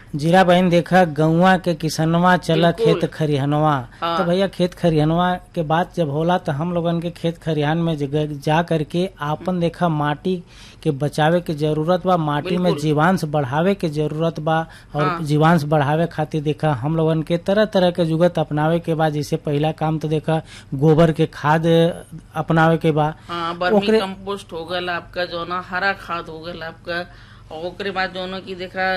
जीरा बहन देखा गौवा के किसनवा चला बिल्कुल। खेत खरिहनवा हाँ। तो भैया खेत खरिहनवा के बात जब होला तो हम लोगन के खेत खरिहान में जग- जा करके आपन देखा माटी के बचावे के जरूरत बा माटी में बिल्कुल। जीवांश बढ़ावे के जरूरत बा और हाँ। जीवांश बढ़ावे खातिर देखा हम लोगन के तरह तरह के जुगत अपनावे के बा जैसे पहला काम तो देखा गोबर के खाद अपनावे के बा हाँ बर्मी ओकरे- कंपोस्ट हो गल आपका जो ना हरा खाद हो गल आपका और ओकरे बाद जो की देखा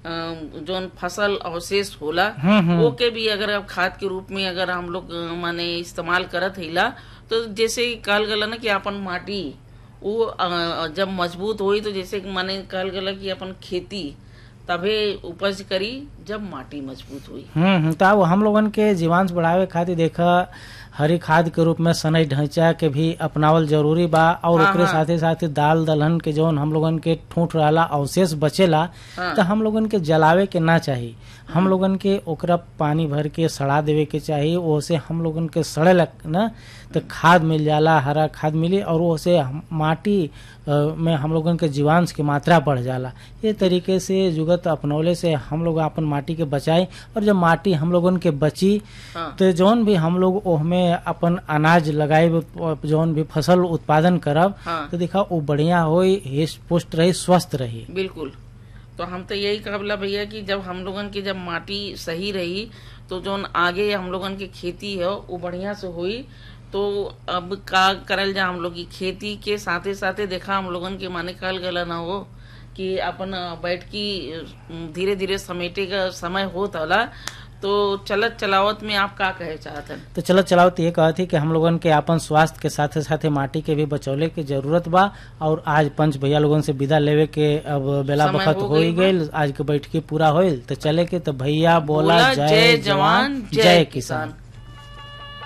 अ, जोन फसल अवशेष होला हम्म, हम्म। वो के भी अगर आप खाद के रूप में अगर हम लोग अ, माने इस्तेमाल करत हिला तो जैसे कहल गला ना कि अपन माटी वो अ, जब मजबूत हुई तो जैसे कि माने कहल गला कि अपन खेती तभे उपज करी जब माटी मजबूत हुई हम्म हम्म, तो अब हम लोगन के जीवांश बढ़ावे खातिर देखा हरी खाद के रूप में सनई ढांचा के भी अपनावल जरूरी बा और हाँ, ओकरे हाँ। साथे साथे दाल दलहन के जौन हम लोगन के ठूठ रहला अवशेष बचेला हाँ। तो हम लोगन के जलावे के ना चाही हम लोगन के ओकरा पानी भर के सड़ा देवे के चाही ओसे हम लोगन के सड़े लग ना तो खाद मिल जाला हरा खाद मिली और ओसे हम- माटी अ, में हम लोगन के जीवांश की मात्रा बढ़ जाला ये तरीके से जुगत अपनौले से हम लोग अपन माटी के बचाई और जब माटी हम लोगन के बची हाँ तो जौन भी हम लोग ओहमे अपन अनाज लगाए जौन भी फसल उत्पादन करब हाँ तो देखा वो बढ़िया होई हिस्ट पुष्ट रही स्वस्थ रही बिल्कुल तो हम तो यही कहला भैया कि जब हम लोगन की जब माटी सही रही तो जोन आगे हम लोगन की खेती है वो बढ़िया से हुई तो अब का करल जा हम लोग की खेती के साथे साथे देखा हम लोगन के माने कहल गला ना हो कि अपन बैठ की धीरे धीरे समेटे का समय होत होला तो चलत चलावत में आप का कहे चाहतन तो चलो चलाओ तो ये कहत थी कि हम लोगन के अपन स्वास्थ्य के साथे साथे माटी के भी बचौले के जरूरत बा और आज पंच भैया लोगन से विदा लेवे के अब बेला समय बखत हो हो गई बा। गई आज के बैठकी पूरा होइल तो चले के तो भैया बोला बोला जय जवान जय किसान